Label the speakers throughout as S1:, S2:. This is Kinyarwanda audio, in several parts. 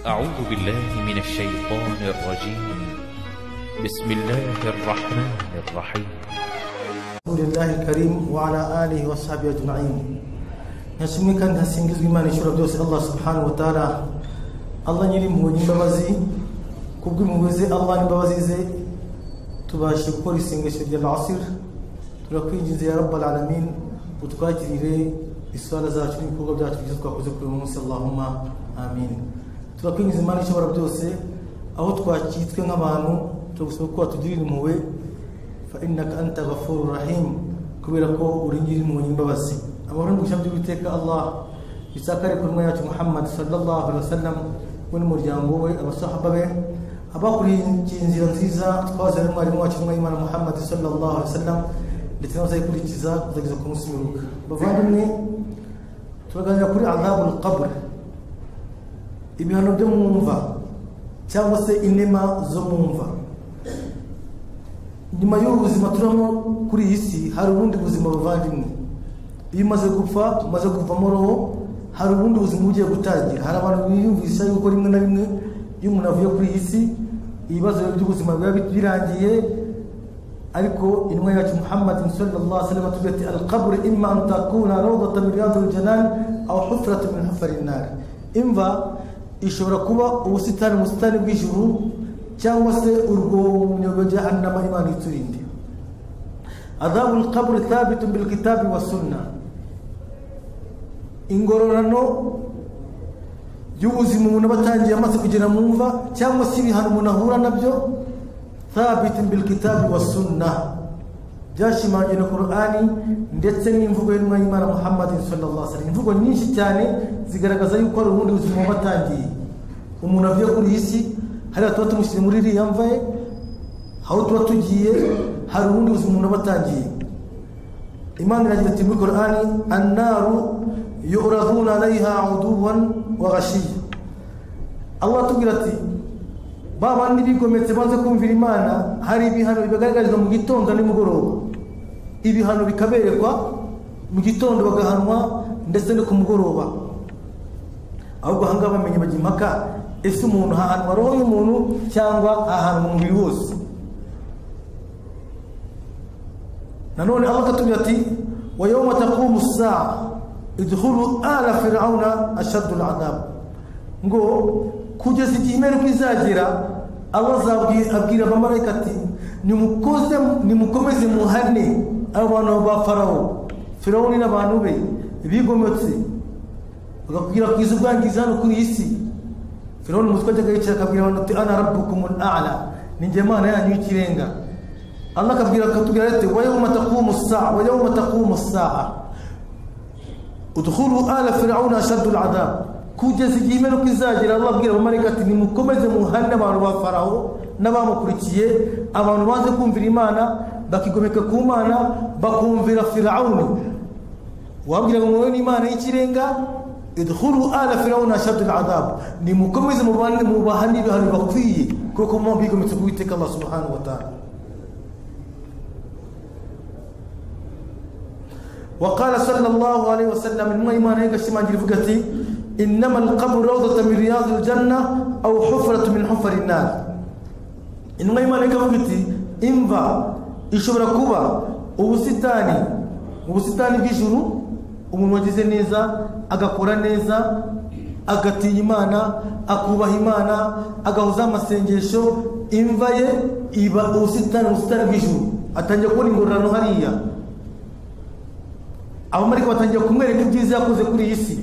S1: أعوذ بالله من الشيطان الرجيم بسم الله الرحمن الرحيم
S2: الحمد لله الكريم وعلى آله وصحبه أجمعين yashimwe kandi hasingizwa imana ishobora byose allah subhanahu wa ta'ala allah nyiri impuhwe n'imbabazi kubw'impuhwe ze allah n'imbabazi ze tubashe gukora isengesho rya asir turakwinginze ya rabbal alamin utwakirire isura zacu n'ibikorwa byacu byiza twakoze kuri uyu munsi allahumma amin turakwinginze imana ishobora byose aho twakitswe nk'abantu turagusaba ko watugirira impuhwe fa innaka anta ghafurur rahim kubera ko uri nyiri impuhwe n'imbabazi abantu mu ijambo ry'uwiteka allah bisakare ku ntumwa yacu muhammad sallallahu alaihi wasallam we n'umuryango we abasahaba be abakurikiye inzira nziza twazanye n'umwarimu wacu ntumwa y'imana muhammad sallallahu alaihi wasallam ndetse n'abazayikurikiza kuzageza ku munsi w'ibiruka bavandimwe turaganira kuri adhabul qabr ibihano byo mu mva cyangwa se inema zo mu mva nyuma y'ubu buzima turamo kuri iyi si hari ubundi buzima buvandimwe iyo umaze gupfa umaze kuvamo roho hari ubundi buzima bugiye gutangira hari abantu biyumvisha yuko rimwe na rimwe iyo umuntu avuye kuri iyi si ibibazo by'ubuzima biba birangiye ariko intumwa yacu muhammad sallallahu alaihi wasallam atubwira ati alqabr imma an takuna rawdatan min riyadil janan aw hufratun min hufarin nar imva ishobora kuba ubusitani mu busitani bw'ijuru cyangwa se urwobo mu nyobo jahannama imana iturinde adhabul qabr thabitun bil kitabi wa sunnah ingororano y'ubuzima umuntu aba atangiye amaze kugera mu mva cyangwa se ibihano umuntu ahura nabyo thabitun bil kitabi wa sunnah byashimangiwe na korani ndetse n'imvugo y'intumwa y'imana muhammad sallallahu alaihi wasallam imvugo nyinshi cyane zigaragaza yuko hari ubundi buzima buba atangiye umuntu avuye kuri iyi si hariya tuba tumushyire muri iriya mva ye aho tuba tugiye hari ubundi buzima umuntu aba atangiye imana iragira ati muri korani annaru yuraduna alayha uduwan wa ghashiya allah atubwira ati ba bandi bigometse banze kumvira imana hari ibihano bibagaragarizwa mu gitondo na nimugoroba ibihano bikaberekwa mu gitondo bagahanwa ndetse no ku mugoroba ahubwo ahangaha bamenye bajya impaka ese umuntu hahanwa roho y'umuntu cyangwa ahanwa umubiri wose nanone aho akatubwira ati wa yawma taqumu saa idkhulu ala fir'auna ashaddu al'adab ngo kugeza igihe imperuka izagera abo abwira abamarayika ati nimukoze nimukomeze muhane abo bantu ba farawo firawuni n'abantu be bigometse bagakwirakwiza ubwangizi hano kuri iyi si firawuni umutwe ajyaga yicara akabwira abantu ati ana rabbukum al'ala ni njye mana yanyu y'ikirenga Allah akabwira akatubwira ati wa yawma taqumu as-sa'a wa yawma taqumu as-sa'a udkhulu ala fir'auna ashaddu al-'adab kugeza igihe imperuka izagera Allah abwira abamarayika ati nimukomeze muhane abantu ba farawo n'abamukurikiye abantu baze kumvira imana bakigomeka ku mana bakumvira firawuni wabwira ngo mubone imana y'ikirenga idkhulu ala fir'auna ashaddu al-'adab nimukomeze mubane mubahane ibihano bakwiye kuko muba bigometse ku Uwiteka Allah subhanahu wa ta'ala وقال صلى الله عليه وسلم الميمان هيك شي ما ati انما القبر روضه من رياض الجنه او حفره من حفر النار الميمان هيك ati imva ishobora kuba ubusitani ubusitani bw'ijuru umuntu wagize neza agakora neza agatinya imana akubaha imana agahuza amasengesho imva ye iba ubusitani ubusitani bw'ijuru atangiye kubona ingororano hariya abamarika batangiye kumwereka ibyiza yakoze kuri iyi si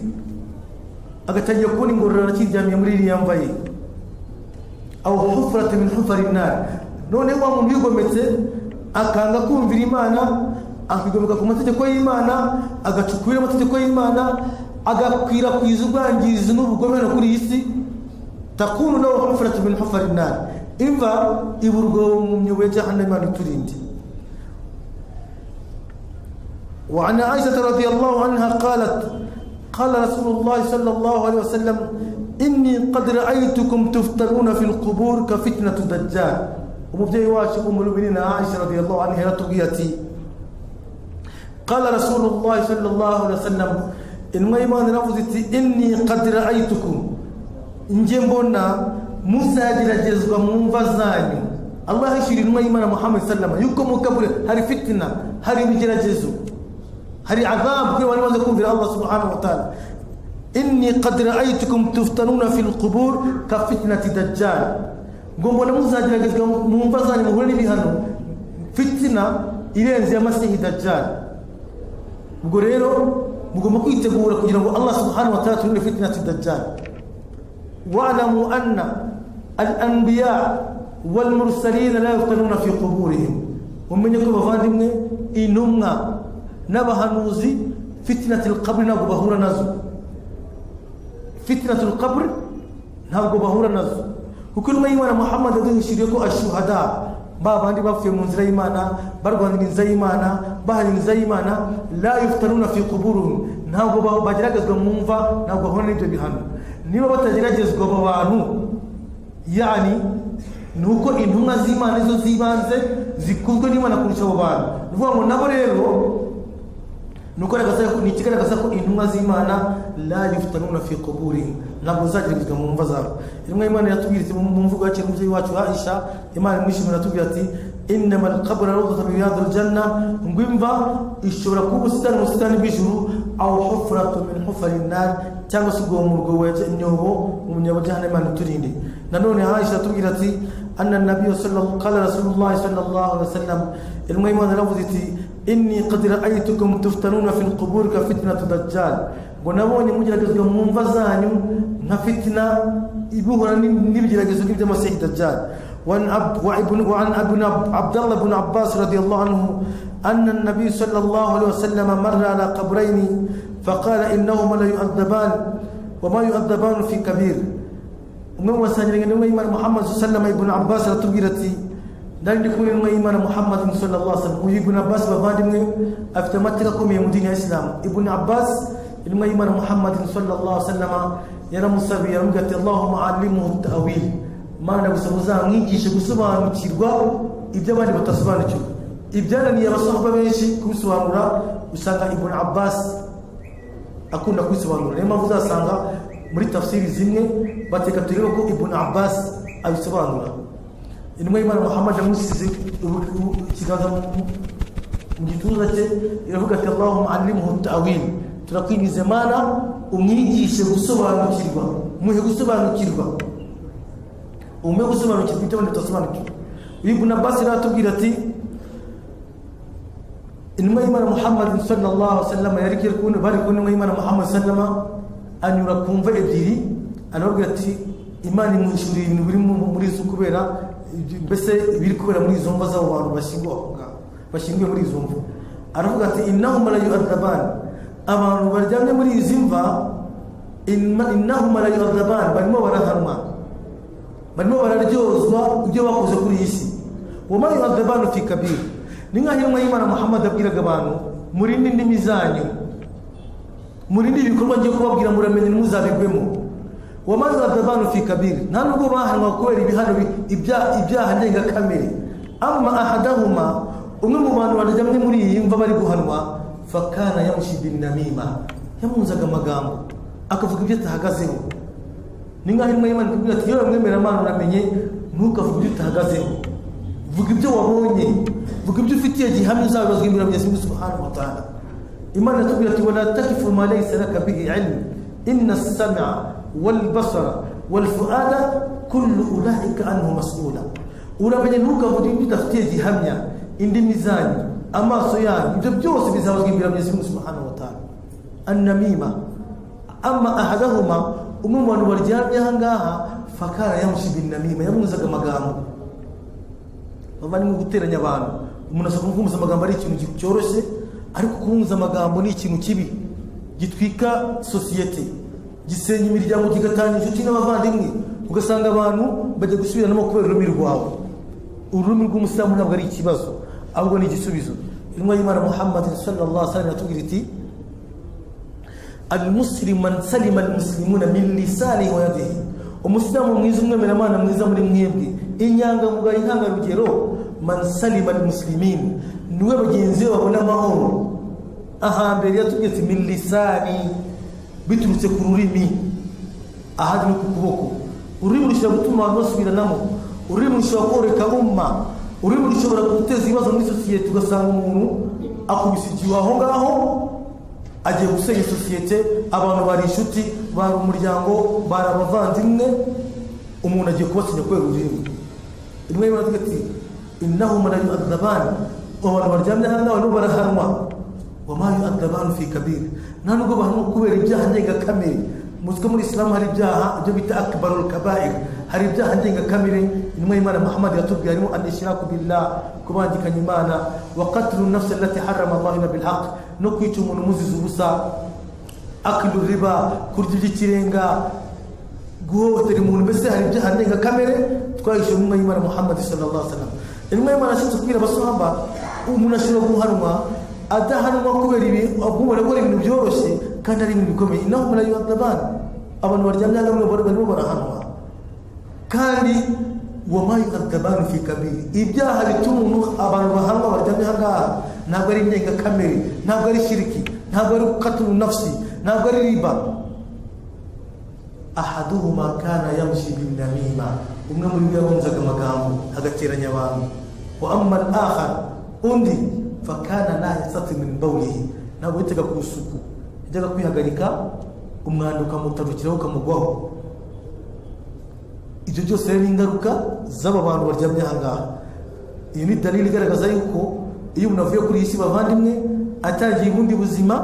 S2: agatangiye kubona ingororano akiryamiye muri iriya mva ye aho hufurate min hufari nari noneho wa muntu wigometse akanga kumvira imana akigomeka ku mategeko y'imana agacukubira amategeko y'imana agakwirakwiza ubwangizi n'ubugome no kuri iyi si takunu nawe hufurate min hufari nari imva iburwo mu myobo ya jahannama iturinde وعن عائشة رضي الله عنها قالت قال رسول الله صلى الله عليه وسلم إني قد رأيتكم تفتنون في القبور كفتنة الدجال ومبدأ واشق أم المؤمنين عائشة رضي الله عنها تقيتي قال رسول الله صلى الله عليه وسلم إن ما إيمان رفضت إني قد رأيتكم njye mbona muzageragezwa mu mva zanyu allah yishyura intumwa y'imana muhammad sallama yuko mu kabure hari fitina hari ibigeragezo hari adhabu kuri bari bamaze kumvira allah subhanahu wa ta'ala inni qad ra'aytukum tuftanuna fil qubur ka fitnati dajjal ngo mbona muzageragezwa mu mva zanyu muhure n'ibihano fitina irenze ya masihi dajjal ubwo rero mugomba kwitegura kugira ngo allah subhanahu wa ta'ala turinde fitnati dajjal واعلموا أن الأنبياء والمرسلين لا يفتنون في قبورهم ومن يكون بفاندمنا إنما نبه نوزي فتنة القبر نابو بهور نزو فتنة القبر نابو بهور نزو وكل ما يوانا محمد دين شريكو الشهداء بابا عندي باب في منزل إيمانا برغو عندي نزي إيمانا بحر نزي إيمانا لا يفتنون في قبورهم نابو بهور بجراك أزغم منفا نابو بهور نجو بهانو niba batageragezwa abo bantu yani ni uko intumwa z'imana izo z'ibanze zikunzwe n'imana kurusha abo bantu ni ukuvuga ngo nabo rero ni ukugaragaza ko- ni ikigaragaza ko intumwa z'imana la yufutanuna fi kuburi ntabwo zageragezwa mu mva zabo intumwa y'imana yatubwira iti mu mvugo yacu y'umubyeyi wacu aisha imana imwishimira yatubwira ati innama alqabra rawdatu min riyadil janna ngo imva ishobora kuba ubusitani mu busitani bw'ijuru aw hufratu min hufari nar cyangwa se ubwo murwo wajya inyobo mu nyobo jahannam imana iturinde nanone aisha atubwira ati anna nabiyyu sallallahu qala rasulullah sallallahu alaihi wasallam intumwa y'imana yaravuze iti inni qad ra'aytukum tuftanuna fil qubur ka fitnatu dajjal ngo nabonye mugeragezwa mu mva zanyu nka fitina ibuhura n'ib- n'ibigeragezo nk'iby'amasihi dajjal وعن عبد وعن ابن عبد الله بن عباس رضي الله عنه ان النبي صلى الله عليه وسلم مر على قبرين فقال انهما لا يؤدبان وما يؤدبان في كبير umwe mu basangira intumwa y'imana muhammad sallama ibn abbas aratubwira ati nari ndi kumwe n'intumwa y'imana muhammad sallallahu alaihi wasallam uyu ibn abbas bavandimwe afite amateka akomeye mu dini ya islam ibn abbas intumwa y'imana muhammad sallallahu alaihi wasallam yaramusabiye yaramubwira ati allahumma allimuhu ta'wil mana gusaba uzamwigishe gusobanukirwa ibyo abandi batasobanukirwa ibyananiye abasahaba benshi kubisobanura usanga ibn abbas akunda kubisobanura niyo mpamvu uzasanga muri tafsiri zimwe bateka turebe ko ibn abbas abisobanura intumwa y'imana muhammad yamusize ubu- ubu- ikiganza mu- mu gituza cye iravuga ati allahumma allimhu ta'wil turakwingiza mana umwigishe gusobanukirwa muhe gusobanukirwa umuhe gusobanukirwa ibyo abandi batasobanukirwa uyu ibn abbas rero atubwira ati intumwa y'imana muhammad sallallahu wasallam yari igiye kubona bari kumwe n'intumwa y'imana muhammad sallama anyura ku mva ebyiri arababwira ati imana imwishyuriye ibintu biri mu- muri zo kubera ibyo- mbese ibiri kubera muri izo mva z'abo bantu bashyinguwe aho ngaho bashyinguye muri izo mva aravuga ati innahuma la yu'adabani abantu baryamye muri izi mva inna- innahuma la yu'adabani barimo barahanwa barimo bararyozwa ibyo bakoze kuri iyi si wamaye adabanu fi kabiri ni nkaho intumwa y'imana muhammad abwiraga abantu murinde indimi zanyu murinde ibikorwa ngiye kubabwira muramenye ntimuzabigwemo wamaze adabanu fi kabiri nta nubwo bahanwa kubera ibihano bi- ibya- ibyaha ndengakamere ama ahadahuma umwe mu bantu baryamye muri iyi mva bari guhanwa fakana yamushi bin namima yamunzaga amagambo akavuga ibyo atahagazeho ni nkaho intumwa y'imana ikubwira ati yewe mwemera mana uramenye ntukavuge ibyo utahagazeho vuga ibyo wabonye vuga ibyo ufitiye gihamya uzabibazwa imbere ya nyazimu subhanahu wa ta'ala imana iratubwira ati wala takifu ma laysa laka bihi ilmu inna as-sam'a wal basara wal fu'ada kullu ulaika anhu mas'ula uramenye ntukavuge ibyo udafitiye gihamya indimi zanyu amaso yanyu ibyo byose bizabazwa imbere ya nyazimu subhanahu wa ta'ala annamima ama ahadahuma umwe mu bantu baryamye ahangaha fakara yamushyize inamima yamwuzaga amagambo baba ni nko guteranya abantu umuntu ashobora kumwumva amagambo ari ikintu gi- cyoroshye ariko kumwumva amagambo ni ikintu kibi gitwika sosiyete gisenya imiryango kigatanga inshuti n'abavandimwe ugasanga abantu bajya gusubiranamo kubera ururimi rwawe ururimi rw'umusilamu ntabwo ari ikibazo ahubwo ni igisubizo intumwa y'imana muhammad sallallahu alaihi wasallam iratubwira iti المسلم من سلم المسلمون من لسانه ويده umusilamu mwiza umwemeramana mwiza muri mwebwe inyangamugayo intangarugero man salima almuslimin niwe bagenzi be babona amahoro ahambere yatubwiye ati min lisani biturutse ku rurimi ahadi no ku kuboko ururimi rushobora gutuma abantu basubiranamo ururimi rushobora koreka umma ururimi rushobora guteza ibibazo muri sosiyete ugasanga umuntu akubise igihu aho ngaho agiye gusenya sosiyete abantu bari inshuti bari umuryango bari abavandimwe umuntu agiye kubasenya kubera ururimi rimwe rimwe aravuga ati innahu man yu'adzabani abantu baryamye hano nawe nibo barahanwa wama yu'adzabanu fi kabir nta nubwo bahanwa kubera ibyaha ndengakamere muziko muri isilamu hari ibyaha ibyo bita akbarul kabair hari ibyaha ndengakamere intumwa y'imana muhammad yatubwiye harimo an ishraku billah kubangikanya imana wa qatlu nafsi allati harrama allahu illa bilhaq no kwica umuntu umuziza ubusa akilu riba kurya iby'ikirenga guhohotera umuntu mbese hari ibyaha ndengakamere twahishuwe intumwa y'imana muhammad sallallahu alaihi wasallam intumwa y'imana yashinzwe kubwira abasahaba umuntu ashobora guhanwa adahanwa kubera ibi akubona gukora ibintu byoroshye kandi ari ibintu bikomeye inaho umuntu ayibata abana abantu baryamye hano barimo barahanwa kandi wamaye akabani fi kabiri ibyaha bituma umuntu abantu bahanwa baryamye aha ngaha ntabwo ari indengakamere ntabwo ari shiriki ntabwo ari gukaturu nafsi ntabwo ari riba ahaduhuma kana yamshi binamima umwe muri bo yabunzaga amagambo agateranya abantu wa amma al-akhar undi fakana la yasati min bawlihi ntabwo yitaga ku isuku yajyaga kwihagarika umwanda ukamutarukiraho ukamugwaho ibyo byose rero ni ingaruka z'aba bantu baryamye aha ngaha iyo ni dalili igaragaza yuko iyo umuntu avuye kuri iyi si bavandimwe atangiye ubundi buzima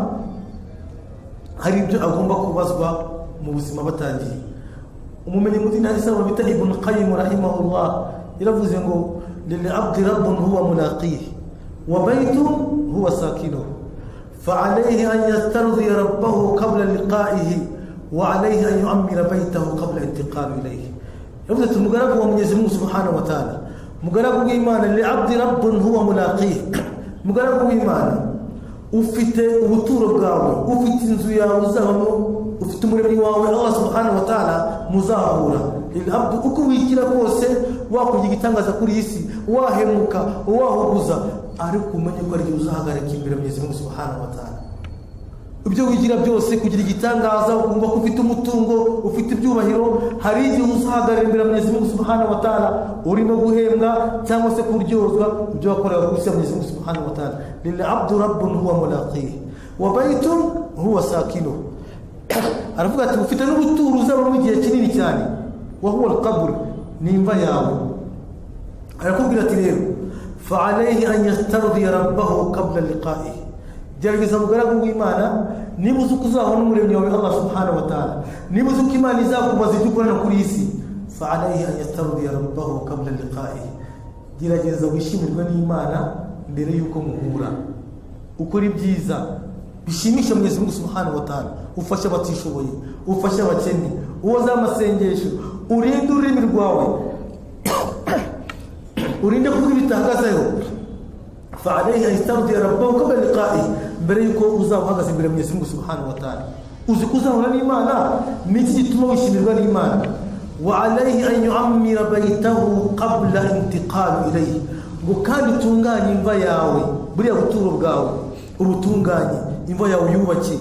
S2: hari ibyo agomba kubazwa mu buzima batangiye umumenyi mu dini isaba bita ibn qayyim rahimahullah yaravuze ngo lil abdi rabbun huwa mulaqihi وبيت هو ساكنه فعليه أن يسترضي ربه قبل لقائه وعليه أن يؤمن بيته قبل انتقال إليه يبدأ المقرب هو من يزمه سبحانه وتعالى مقرب إيمانا لعبد رب هو ملاقيه مقرب إيمانا ufite ubuturo bwawe ufite inzu yawe uzabamo ufite umuremyi wawe allah subhanahu wa ta'ala muzahura abdu uko wigira kose wakugira igitangaza kuri iyi si wahemuka wahuguza ariko umenye ko ariyo uzahagarika imbere mu Mungu subhanahu wa ta'ala ibyo wigira byose kugira igitangaza ukumva ko ufite umutungo ufite ibyubahiro hari igihe uzahagarara imbere mu Mungu subhanahu wa ta'ala urimo guhembwa cyangwa se kuryozwa ibyo wakorera ku isi mu Mungu subhanahu wa ta'ala lil abdu rabbun huwa mulaqih wa baytun huwa sakinuh aravuga ati ufite n'ubuturo uzabamo igihe kinini cyane wa huwa al-qabr ni imva yawe arakubwira ati rero فعليه أن يسترضي ربه قبل لقائه gerageza mugaragu w'imana niba uzi uko uzahura n'umuremyi wawe allah subhanahu wa ta'ala niba uzi uko imana izakubaza ibyo ukorana kuri iyi si fa'alayhi an yastarudiya rabbahu qabla liqa'ihi gerageza wishimirwe n'imana mbere y'uko muhura ukora ibyiza bishimisha mwenyezi mungu subhanahu wa ta'ala ufasha abatishoboye ufasha abakene uwoza amasengesho urinde ururimi rwawe urinde kuvuga ibitahagazeho fa'alayhi an yastaghfira rabbahu qabla liqa'ihi mbere yuko uzaba uhagaze imbere ya Mungu subhanahu wa ta'ala uzi kuzahura n'Imana niki gituma wishimirwa n'Imana wa alayhi an yu'ammira baytahu qabla intiqal ilayhi ngo kandi utunganye imva yawe buriya buturo bwawe urutunganye imva yawe yubake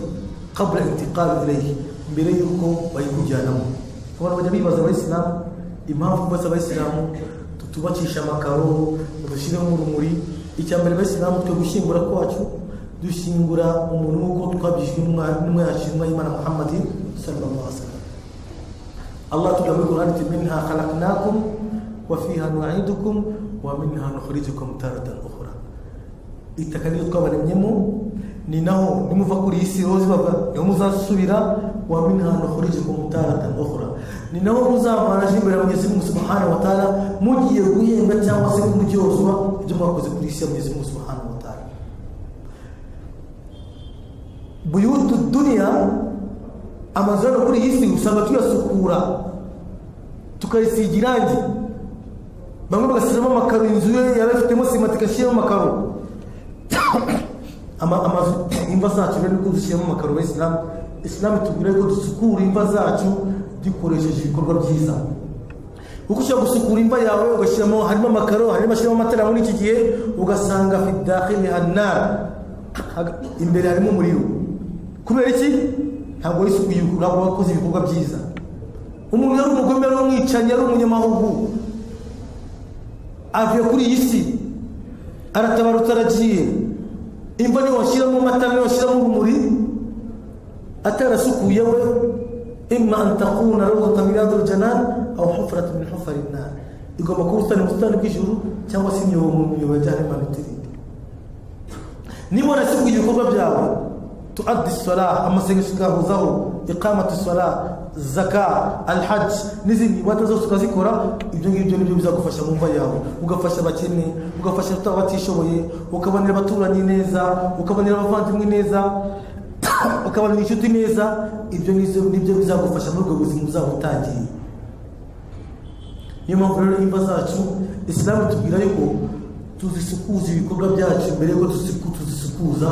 S2: qabla intiqal ilayhi mbere yuko bayikujyanamo abantu bajya bibaza abayisilamu impamvu kubaza abayisilamu tubakisha amakaro dushyiremo urumuri icya mbere abayisilamu twe gushyingura kwacu dushingura umuntu nk'uko twabyishyuwe n'umwe yashyinwa y'imana muhammadi sallallahu alaihi wasallam allah tuga muri qur'an ati minha khalaqnakum wa fiha nu'idukum wa minha nukhrijukum taratan ukhra itaka niyo twabaremyemo ni naho nimuva kuri iyi si rozi bava niho muzasubira wa minha nukhrijukum taratan ukhra ni naho muzavanaje imbere ya Mwenyezi Mungu Subhanahu wa Ta'ala mugiye guhemba cyangwa se kumuryozwa ibyo mwakoze kuri isi ya Mwenyezi Mungu Subhanahu wa Ta'ala buyutu dunya amazu yo kuri iyi si usanga tuyasukura tukayisiga irangi bamwe bagashyiramo amakaro inzu ye yari afitemo sima tugashyiramo amakaro amazu imva zacu rero niko dushyiramo amakaro abayisilamu isilamu itubwira ko dusukura imva zacu dukoresheje ibikorwa byiza uko ushobora gusukura imva yawe ugashyiramo harimo amakaro harimo ashyiramo amatara muri iki gihe ugasanga fidakhili hanara imbere harimo umuriro kubera iki ntabwo isuku ntabwo wakoze ibikorwa byiza umuntu yari umugome yari umwicanyi yari umunyamahugu avuye kuri iyi si aratabaruka aragiye imva niyo washyiramo amata niyo washyiramo urumuri atarasukuye we imma an takuna rawdatan min riyadil janan aw hufratan min hufari nnar igomba kuba ubusitani mu busitani bw'ijuru cyangwa se imyobo mu myobo ya jahannama itirinde niba warasukuye ibikorwa byawe تؤدي الصلاة أما سيكسك هزاو إقامة الصلاة زكاة الحج نزل واتزو سكازيكورا يجون يجون يجون بزاكو فشا مumva yawe ugafasha abakene ugafasha abatishoboye ukabanira abaturanyi neza ukabanira abavandimwe neza ukabanira inshuti neza ibyo ngibyo nibyo bizagufasha muri ubwo buzima uzaba utangiye niyo mpamvu rero imva zacu isilamu tubwira yuko tuzisukuza ibikorwa byacu mbere yuko tuzisukuza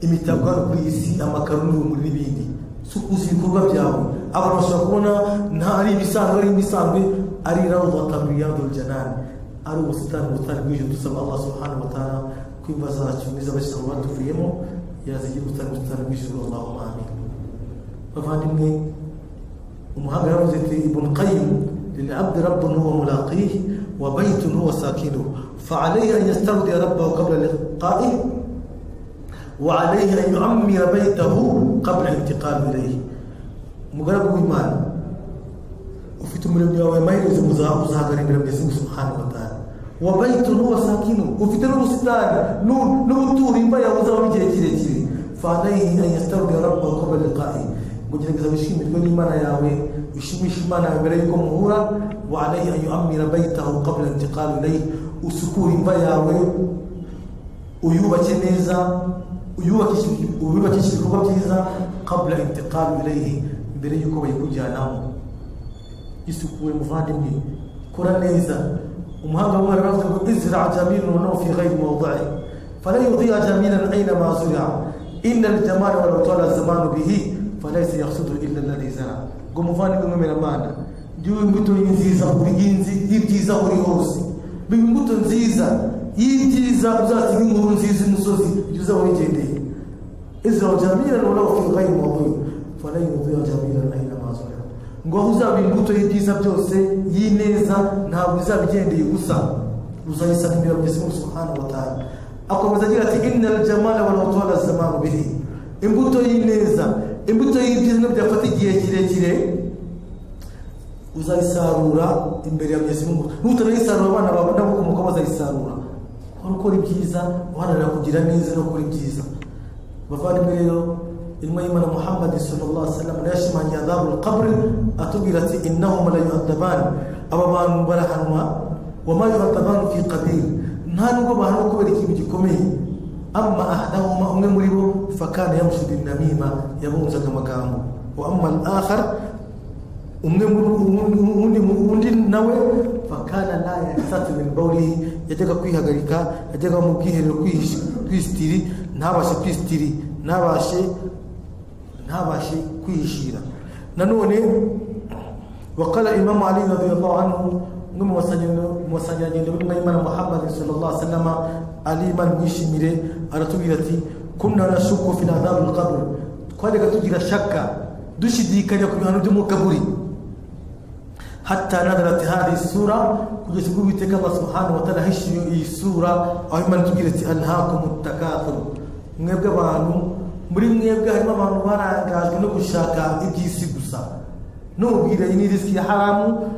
S2: imitako hano kuri iyi si amakaro n'urumuri n'ibindi sukuza ibikorwa byawe abantu bashobora kubona nta ari ibisanzwe ari ibisanzwe ari rawdatamiriya janani ari ubusitani ubutani bw'ijoro dusaba Allah subhanahu wa ta'ala kwimba zacu n'iz'abashyiraho batuvuyemo yazigira ubutani ubutani bw'ijoro Allahumma amin bavandimwe umuhanga yaravuze ati ibn qayyim للعبد رب هو ملاقيه وبيت هو ساكنه فعليه ان يستودع ربه قبل لقائه وعليه أن يعمر بيته قبل الانتقال إليه مقرب ويمان وفي من الدنيا ما يجوز مزاق مزاق من المسيح سبحانه وتعالى وبيت هو ساكنه وفي تنور ستان نور نور تور يبا يوزا ويجي يجي يجي فعليه أن يسترجع ربه قبل لقائه kugira ngo izabishime rwo n'imana yawe ushimishe imana yawe mbere yuko muhura wa alayhi an yu'ammira baytahu qabla intiqal ilayhi usukura imva yawe uyubake neza ububakisha ibikorwa byiza kabura intiqamu irehe mbere y'uko bayikujyanamo isukuwe muvandimwe kora neza umuhanga w'umwana aravuga ngo izra jamila noneho fi ghayri mawdai fala yudhiya jamilan aina ma zura inna aljamala walau tala zamanu bihi falaysa yaqsudu illa alladhi zara ngo muvandimwe mwemera mana ndiwe imbuto y'inziza y'ibyiza uri hose biba imbuto nziza y'ibyiza uzasiga inkuru nziza imusozi ibyo uzaba wigendeye izaba jamira none wafunga imwobo fanayi muvuye jamira nayo namazura ngo aho uzaba imbuto y'ibyiza byose y'ineza ntabwo uzabigendeye gusa uzayisanga imbere kugeza umunsi subhanahu wa ta'ala akomeza agira ati inna al-jamala wa lawtala zamanu bihi imbuto y'ineza imbuto y'ibyiza ntibyafata igihe kirekire uzayisarura imbere ya mugezi n'utanayisarura abana bawe n'abakomoka bazayisarura wari ukora ibyiza uharanira kugira neza no gukora ibyiza bavandimwe rero intumwa y'imana muhammad sallallahu alaihi wasallam yashimangiye adhabul qabr atubwira ati innahum la yu'adaban aba bantu barahanwa wa ma yu'adaban fi qabil nta nubwo bahanwa kubera ikintu gikomeye amma ahadahuma umwe muri bo fakana yamshu bin namima yabunzaga amagambo wa amma al-akhar umwe undi undi nawe fakana la yasatu min bawlihi yajyaga kwihagarika yajyaga mu bwiherero kwistiri ntabashe kwistiri ntabashe ntabashe kwihishira nanone wakala imamu ali radiyallahu anhu umwe mu basangirangendo b'intumwa y'imana muhammad sallallahu alaihi wasallam ali imana mwishimire aratubwira ati kunna nashuku fi adhabi alqabr twajyaga tugira shaka dushidikanya ku bihano byo mu kaburi hatta nadarat hadhihi sura kugeza ubwo uwiteka allah subhanahu wataala ahishiye iyi sura aho imana itubwira ati anhakum takathur mwebwe abantu muri mwebwe harimo abantu barangajwe no gushaka iby'isi gusa numubwira iyi ni risiki ya haramu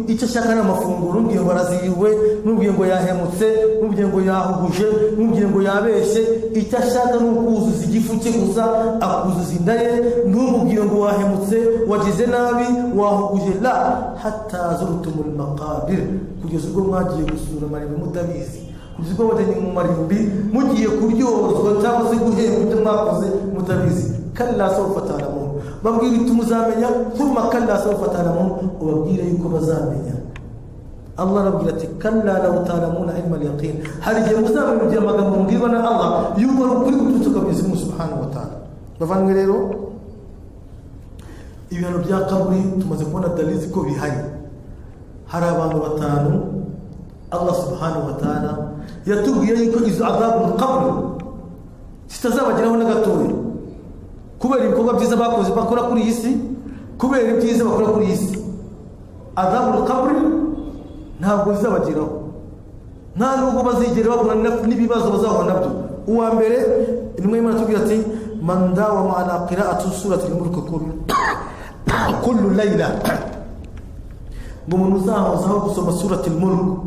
S2: icyo ashaka ni amafunguro numubwiye ngo arazihiwe numubwiye ngo yahemutse numubwiye ngo yahuhuje numubwiye ngo yabeshye icyo ashaka ni ukuzuza igifu cye gusa akuzuza inda ye numubwiye ngo wahemutse wagize nabi wahuguje la hatazurutuma makabiri kugeza ubwo mwagiye gusura amarimbi mutabizi kugeza ubwo wajyanye mu marimbi mugiye kuryozwa cyangwa se guhemba ibyo mwakoze mutabizi kalla sawfa ta'lamun babwira iti muzamenya thumma kalla sawfa ta'lamun ubabwira yuko bazamenya Allah arabwira ati kalla law ta'lamuna ilma al-yaqin hari gihe muzamenya ibyo amagambo mbwirwa na Allah yuko ari ukuri gututuka mu izina subhanahu wa ta'ala bavanywe rero ibihano bya kaburi tumaze kubona dalizi ko bihari hari abantu batanu Allah subhanahu wa ta'ala yatubwiye yuko izo azabu qabri zitazabageraho na gatoya kubera ibikorwa byiza bakoze bakora kuri iyi si kubera ibyiza bakora kuri iyi si azabura kaburi ntabwo bizabageraho nta nubwo bazigera bahura na- n'ibibazo bazahura nabyo uwa mbere rimwe imana tubwira ati mandawa ma'ana qira'atu surati al-mulk kullu kullu layla ngo umuntu uzahozaho gusoma surati al-mulk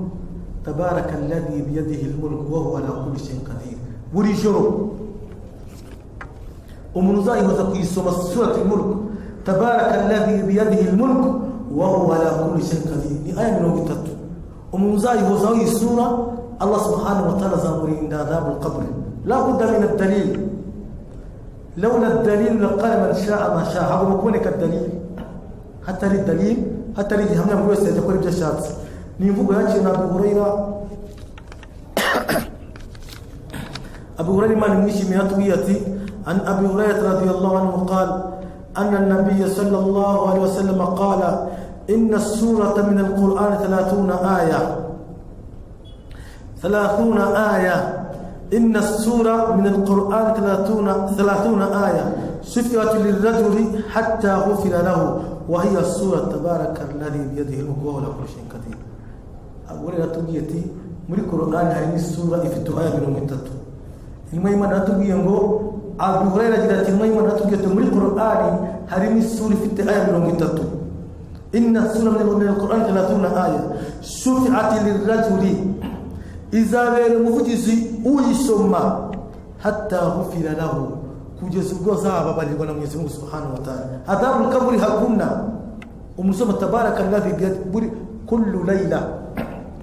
S2: tabaraka alladhi biyadihi al-mulk wa huwa ala kulli shay'in qadir buri joro umuntu uzayihoza kuyisoma surati al-mulk tabaraka alladhi biyadihi al-mulk wa huwa ala kulli shay'in qadir ni aya mirongo itatu umuntu uzayihozaho iyi sura allah subhanahu wa ta'ala azamurinda adhabu al-qabr la budda min ad-dalil لولا الدليل لقال من شاء ما شاء هذا مكونك الدليل حتى للدليل حتى للجهنم من وسط يقول بجا شات نيفوق ياتي ابو هريره أبو هريرة ما نمشي من أطويتي عن أبي هريرة رضي الله عنه قال أن النبي صلى الله عليه وسلم قال إن السورة من القرآن ثلاثون آية ثلاثون آية إن السورة من القرآن ثلاثون, ثلاثون آية شفعت للرجل حتى غفر له وهي السورة تبارك الذي بيده الملك وهو على كل شيء قدير أقول لك تبيتي muri korogani harimo isura ifite uruhare mirongo itatu nyuma y'imana natubwiye ngo abuhurera agira ati nyuma y'imana natubwiye ati muri korogani harimo isura ifite aya mirongo itatu inna sura min alqur'ani thalathuna aya shufi'at lirajuli izabera umuvugizi uyisoma hatta ghufira lahu kugeza ubwo azababarirwa na mwezi mungu subhanahu wa ta'ala adhabu kaburi hakuna umusoma tabaraka alladhi biyadi buri kullu layla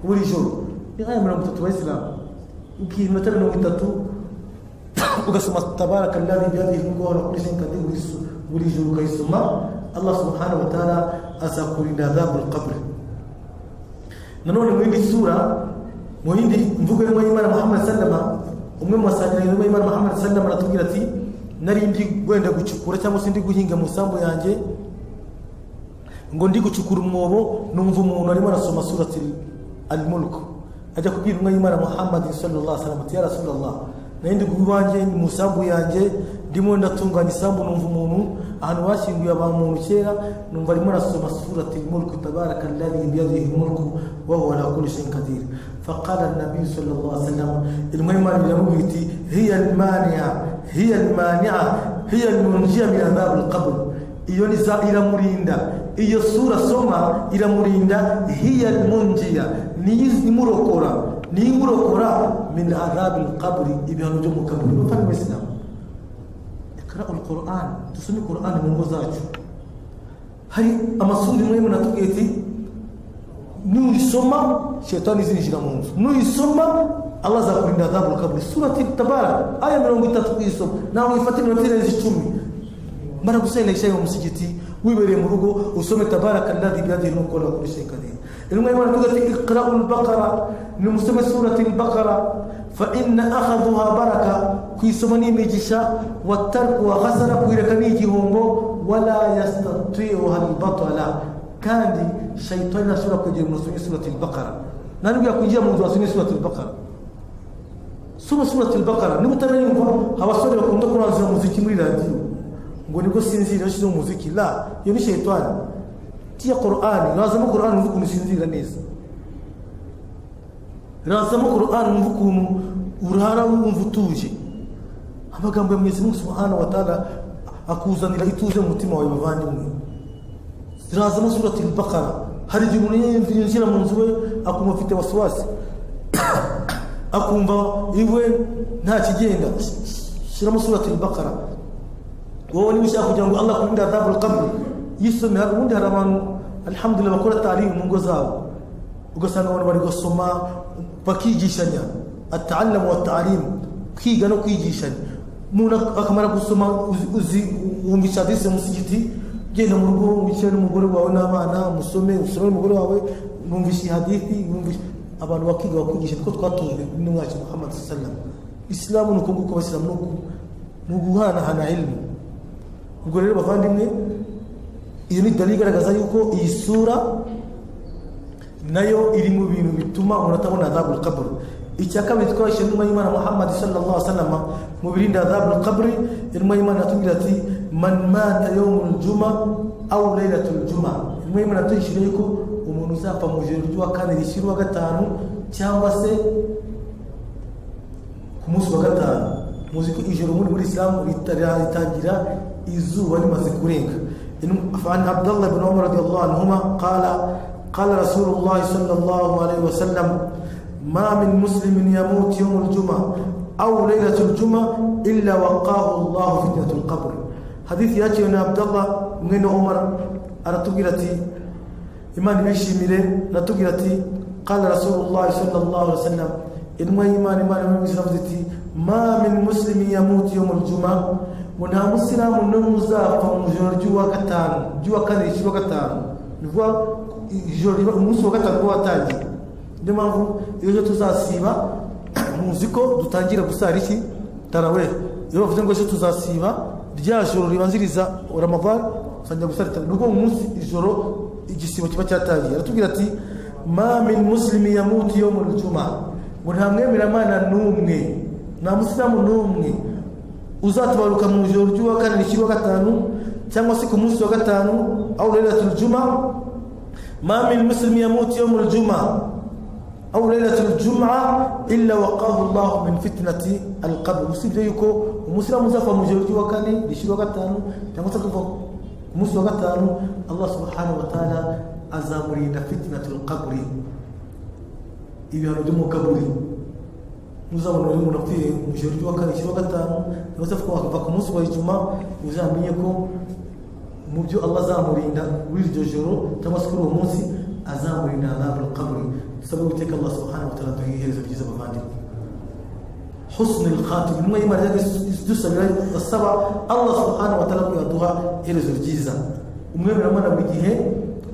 S2: buri joro ni aya mirongo itatu abayisilamu ugiye iminota mirongo itatu ugasoma tabaraka alladhi biyadihi al-mulku wa huwa ala kulli shay'in qadir uyisu- buri joro ukayisoma allah subhanahu wa ta'ala azakurinda adhabu al-qabr nanone mu yindi sura mu yindi mvugo y'intumwa y'imana muhammad sallama umwe mu basangira y'intumwa y'imana muhammad sallama aratubwira ati nari ndi wenda gucukura cyangwa se ndi guhinga mu sambu yanjye ngo ndi gucukura umwobo numva umuntu arimo arasoma surati al-mulk ajya kubwira intumwa y'imana muhammad sallallahu alaihi wasallam ati ya rasulallah nari ndi guha iwanjye ni mu sambu yanjye ndimo ndatunganya isambu numva umuntu ahantu bashyinguye abantu muntu kera numva arimo arasoma surati al-mulk tabaraka alladhi biyadihi al-mulk wa huwa ala kulli shay'in qadir faqala an-nabiy sallallahu alaihi wasallam intumwa y'imana iramubwira iti hiya al-mani'a hiya al-mani'a hiya al-munjiya min adhab al-qabr iyo niza iramurinda iyo sura soma iramurinda hiya munjiya nimurokora nimurokora min adhabi alqabri ibihano byo mu kaburi bavandimwe isilamu ikara alquran dusome quran mu ngo zacu hari amasuri imwe imwe natubwiye ati nuyisoma shetani izinjira mu nzu nuyisoma allah azakurinda adhabu alqabri surati tabaraka aya mirongo itatu kuyisoma nawe uyifate iminota irenze icumi mara gusela ishayi mu musigiti wibereye mu rugo usome tabaraka alladhi biyadihi al-mulku wa huwa ala kulli shay'in qadir intumwa y'imana ivuga ati iqra'u al-baqara ni musome surati al-baqara fa inna akhadhuha baraka kuyisoma ni imigisha wa tarku wa khasara kuyireka ni igihombo wala yastati'uha al-batala kandi shaytani ntashobora kugira umuntu wasomye surati al-baqara nta n'ubwo yakwinjira mu nzu wasomye surati al-baqara soma surati al-baqara niba utarayumva abasore bakunda kuranzura umuziki muri radiyo ngo nibwo sinzira yashyizeho umuziki la iyo ni shayitani tiya korani razamo korani wumva ukuntu usinzira neza razamo korani wumva ukuntu urara wumva utuje amagambo ya mwezi munsi muhana watara akuzanira ituze mu mutima wawe bavandimwe zirazamo surati al-baqara hari igihe umuntu yinjira mu nzu we akumva afite wasiwasi akumva iwe nta kigenda shyiramo surati al-baqara wowe niba ushaka kugira ngo allah akurinde adhabu al-qabr yisomera ubundi hari abantu alhamdulillah bakora tarihi mu ngo zabo ugasanga abantu bari gusoma bakigishanya ataallamu watalimu kwiga no kwigishanya umuntu ak- akamara gusoma uzi- uzi- wumvisha hadisi mu musigiti genda mu rugo wicare n'umugore wawe n'abana musome usome n'umugore wawe numvisha iyi hadithi numvisha abantu bakiga bakwigisha niko twatojwe n'umwacu muhammad sallam isilamu ni uko nguko abasilamu ni uku- ni uguhanahana ilmu ubwo rero bavandimwe iyo ni dalili igaragaza yuko iyi sura nayo iri mu bintu bituma umuntu atabona adhabu al-qabr icya kabiri twashyize inuma y'imana muhammad sallallahu alaihi wasallam mu birinda adhabu kabri inuma y'imana atubwira ati man mata yawmul juma aw laylatul juma inuma y'imana tuyishyura yuko umuntu uzapfa mu ijoro ry'uwa kane rishyira uwa gatanu cyangwa se ku munsi wa gatanu muzi ko ijoro muri muri isilamu ritangira izuba rimaze kurenga فعن عبد الله بن عمر رضي الله عنهما قال قال رسول الله صلى الله عليه وسلم ما من مسلم يموت يوم الجمعة أو ليلة الجمعة إلا وقاه الله فتنة القبر حديث ياتي من عبد الله من عمر أرتقلتي إيمان بيشي ميلي رتقلتي قال رسول الله صلى الله عليه وسلم إنما إيمان إيمان إيمان بيشي ما من مسلم يموت يوم الجمعة muna musilamu n'umuzapfa mu ijoro ry'uwa gatanu ry'uwa kabiri cy'uwa gatanu ni ukuvuga ijoro umunsi wa gatanu kuba watangiye niyo mpamvu ejo tuzasiba muzi ko dutangira gusara iki tarawe iyo bavuze ngo ejo tuzasiba rya joro ribanziriza ramadani usangira gusara tarawe ni ukuvuga umunsi ijoro igisibo kiba cyatangiye aratubwira ati mamin muslimi yamuti yo mu rujuma ngo nta mwemeramana n'umwe nta musilamu n'umwe uzatabaruka mu ijoro ry'uwa kane rishyirwa gatanu cyangwa se ku munsi wa gatanu aho urera turujuma mamin muslimi yamuti yo mu rujuma aw lailatul jum'a illa waqahu Allah min fitnati al-qabr usibye yuko umusilamu uzapfa mu ijoro ry'uwa kane rishyirwa gatanu cyangwa se kuva ku munsi wa gatanu Allah subhanahu wa ta'ala azamurinda fitnatul qabr ibihano byo mu kaburi muzabona rero umuntu apfuye mu ijoro ry'uwa kane rishyirwa gatanu cyangwa se kuva ku munsi wa ijuma uzamenye ko mu byo Allah azamurinda muri iryo joro cyangwa se kuri uwo munsi azamurinda adhabul qabr dusabwe guteka Allah subhanahu wa ta'ala duhe iherezo ryiza bavandimwe حسن الخاتم intumwa y'imana dusabira asaba Allah subhanahu wa ta'ala ko yaduha iherezo ryiza umwemeramana buri gihe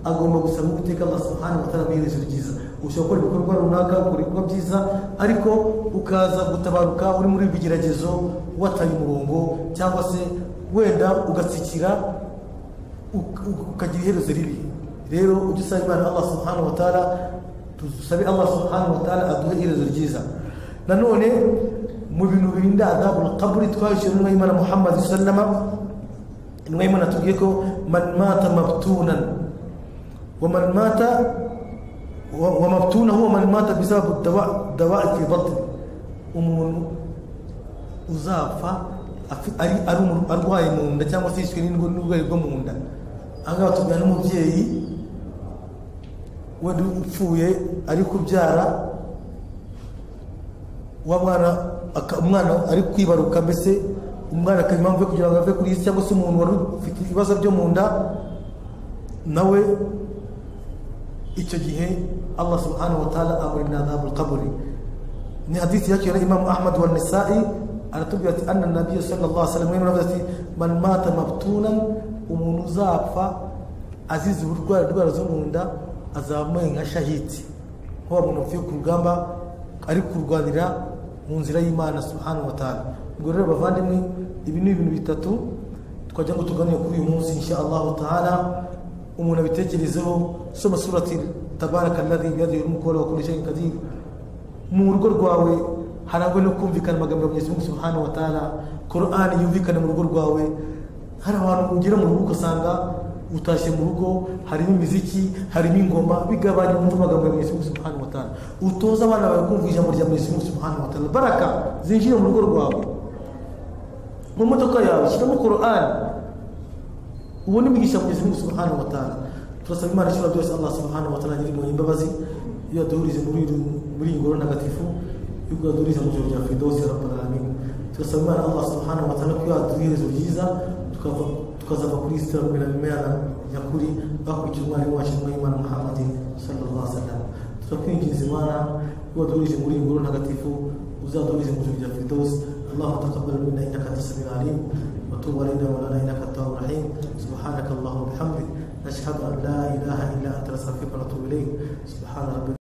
S2: agomba gusaba guteka Allah subhanahu wa ta'ala iherezo ryiza ushobora gukora ibikorwa runaka ukora ibikorwa byiza ariko ukaza gutabaruka uri muri bigeragezo wataye umurongo cyangwa se wenda ugatsikira ukagira iherezo ribi rero ujye usaba imana allah subhanahu wa ta'ala tusabe allah subhanahu wa ta'ala aduhe iherezo ryiza nanone mu bintu birinda adabul qabri twahishije intumwa y'imana muhammad sallama intumwa y'imana tubwiye ko man mata mabtunan wa man mata wa mabtuna huwa man mata bisababu dawa'i fi batni umuntu uzapfa ari arwaye mu nda cyangwa se yishwe n'uburwayi bwo mu nda ahangaha tubwira n'umubyeyi wenda upfuye ari kubyara umwana ari kwibaruka mbese umwana akaba impamvu yo kugira ngo ave kuri isi cyangwa se umuntu wari ufite ibibazo byo mu nda nawe icyo gihe allah subhanahu wa ta'ala amurinda adhabu al-qabri ni hadisi yakira imamu ahmad wa nisa'i aratubwira ati anna nabiyyu sallallahu alaihi wasallam yaravuze ati man mata mabtunan umuntu uzapfa azize uburwayi indwara zo mu nda azamuye nka shahidi nk'uwo muntu wapfuye ku rugamba ari kurwanira mu nzira y'imana subhanahu wa ta'ala ubwo rero bavandimwe ibi ni ibintu bitatu twajya ngo tuganire kuri uyu munsi insha allahu ta'ala umuntu abitekerezeho soma surati tabaraka alladhi biyadihi mulku wa kulli shay'in qadir mu rugo rwawe harangwa no kumvikana amagambo ya Mungu subhanahu wa ta'ala Qur'an yumvikana mu rugo rwawe hari abantu ugera mu rugo usanga utashye mu rugo harimo imiziki harimo ingoma bigabanya umva amagambo ya Mungu subhanahu wa ta'ala utoza abana bawe kumva ijambo rya Mungu subhanahu wa ta'ala baraka zinjira mu rugo rwawe mu modoka yawe shyiramo Qur'an ubone imigisha ya Mungu subhanahu wa ta'ala turasaba imana ishobora byose Allah subhanahu wa ta'ala nyiri mu imbabazi iyo aduhurize muri muri ingoro ntagatifu yuko yaduhuriza mu ijoro rya Firdausi ya Rabbul Alamin turasaba imana Allah subhanahu wa ta'ala ko yaduherezo ryiza tukazava kuri islam na mimea nyakuri bakurikira umwarimu wacu n'imana muhammad sallallahu alaihi wasallam tutakwinginze imana waduhurije muri ingoro ntagatifu uzaduhurize mu ijuru rya firdaus اللهم تقبل منا انك انت السميع العليم وتوب علينا مولانا انك التواب الرحيم سبحانك اللهم وبحمدك نشهد ان لا اله الا انت نستغفرك ونتوب اليك سبحان ربك